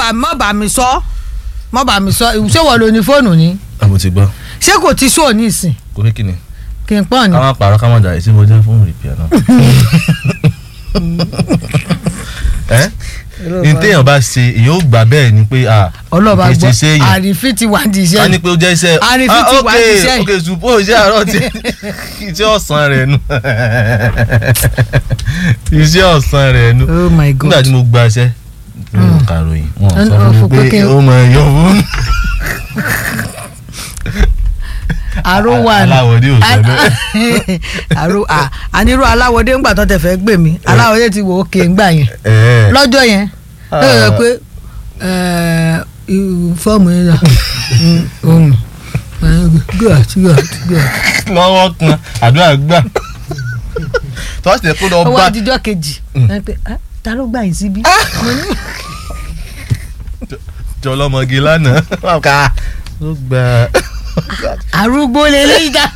bá má bá mi sọ má bá mi sọ ṣé wọ́n lo ní fóònù ni àbò ti gbọ́ ṣé kò ti sóò ní ìsìn kò kí ni kí n pọ́n ni. ká má pààrọ̀ ká má jà èsì mo jẹ́ fún rìpíà náà. ẹ ní téèyàn bá ṣe èyàn ó gbà bẹ́ẹ̀ ni pé ah ọlọ́ba kì í gbọ́ ṣe séèyàn àrífín ti wà ní ká iṣẹ́ ní pé ó jẹ́ iṣẹ́ Àrífín ti wà ní ok iṣẹ́ yìí. ok ṣùpọ̀ iṣẹ́ àárọ̀ tí iṣẹ́ ọ̀sán rẹ̀ nu iṣẹ́ ọ̀sán rẹ̀ nu oh my god nígbà tí mo gba iṣẹ́ mo kàròyìn wọn Ẹn- sọ fún ọ, mi pé fòkókè- ó mọ ẹyọ fún àrò wà ní aláwọ̀dé ò sọ bẹ́ẹ̀ àrò à àníró aláwọ̀dé ńgbà tó tẹ̀ fẹ́ gbè mí aláwọ̀dé ti wò ó ké ńgbà yẹn ẹ̀ lọ́jọ́ yẹn Ah. ó yẹ pé ẹ̀, irú fọ́ọ̀mù yẹn dà ohun good good good lọ́wọ́ kan àdúrà gbà tọ́sí tẹ̀ kó lọ ó wá bá dijọ́ kejì ẹ pé, "Ah, ta ló gbà yín síbí. Mo ní, jọlọmọge lánàá ká ló gba arúgbó lélẹ́yìí dá.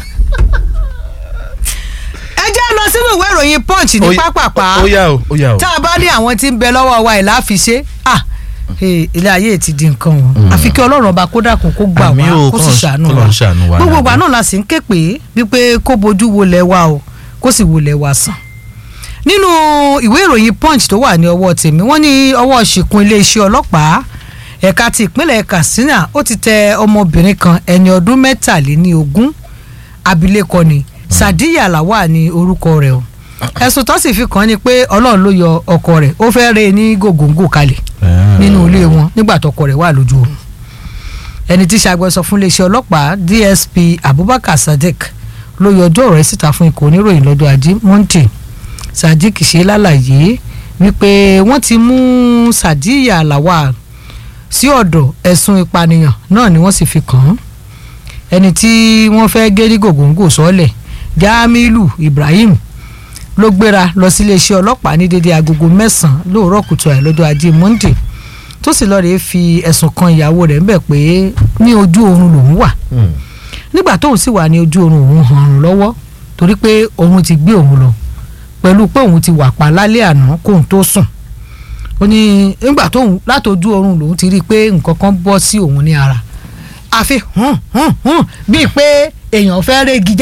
ẹ jẹ́ lọ sínú ìwé ìròyìn punch ní pápápá ó yá o ó yá o tá a bá ní àwọn tí ń bẹ lọ́wọ́ wa ẹ̀ láfiṣe ah eh, ilé ayé ti di nǹkan wọn àfi kí ọlọ́run ọba kó dákun kó gbà Àmín wá o, kó sì k'Ọlọ́run- ṣàánú wa k'Ọlọ́run ṣàánú wa gbogbo ìgbà dáadáa. náà la sì ń ké pé wípé kó bojú wolẹ̀ wa o kó sì wolẹ̀ wa sàn nínú ìwé ìròyìn punch tó wà ní ọwọ́ tèmi wọ́n ní ọwọ́ ṣìkún iléeṣẹ́ ọlọ́pàá ẹ̀ka ti ìpínlẹ̀ katsina ó ti tẹ ọmọbìnrin kan ẹni ọdún mẹ́tàléní ogún abilékọ ni sadiya lawal ní orúkọ rẹ̀ o ẹ̀sùn tó sì fi kàn án ni pé ọlọ́run ló yọ ọkọ rẹ̀ ó fẹ́ rẹ́ ẹ ní gògóńgò kalẹ̀ nínú ilé wọn nígbà tọkọ rẹ̀ wà lójú oorun ẹni tí ṣàgbẹ́sọ fún iléeṣẹ́ ọlọ́pàá dsp abubakar sadiq ló yọjú ọ̀rọ̀ ẹ̀ síta fún ikọ̀ oníròyìn lọ́jọ́ ajé monday sadiq ṣe lálàyé wípé wọ́n ti mú sadiya lawal sí ọ̀dọ̀ ẹ̀sùn ìpànìyàn náà ni wọ́n sì fi kàn án ẹni tí wọ́n fẹ́ gé ní gògóńgò sọ́ọ̀lẹ̀ jamilu ibrahim ló gbéra lọ sí iléeṣẹ́ ọlọ́pàá ní dédé agogo mẹ́sàn-án lóòrọ̀ kùtù àì lọ́jọ́ ajé monday tó sì lọ́ọ́ rèé fi ẹ̀sùn kan ìyàwó rẹ̀ ńbẹ̀ pé ní ojú oorun lòún wà nígbà tóun sì wà ní ojú oorun òun hàn án lọ́wọ́ torí pé òun ti gbé òun lọ pẹ̀lú pé òun ti wà pa lálẹ́ àná kóun tó sùn ó ní nígbà tóun látojú oorun lòun ti rí i pé nǹkan kan bọ́ sí òun ní ara àfi hàn hàn hàn bíi pé èèyàn fẹ́ régi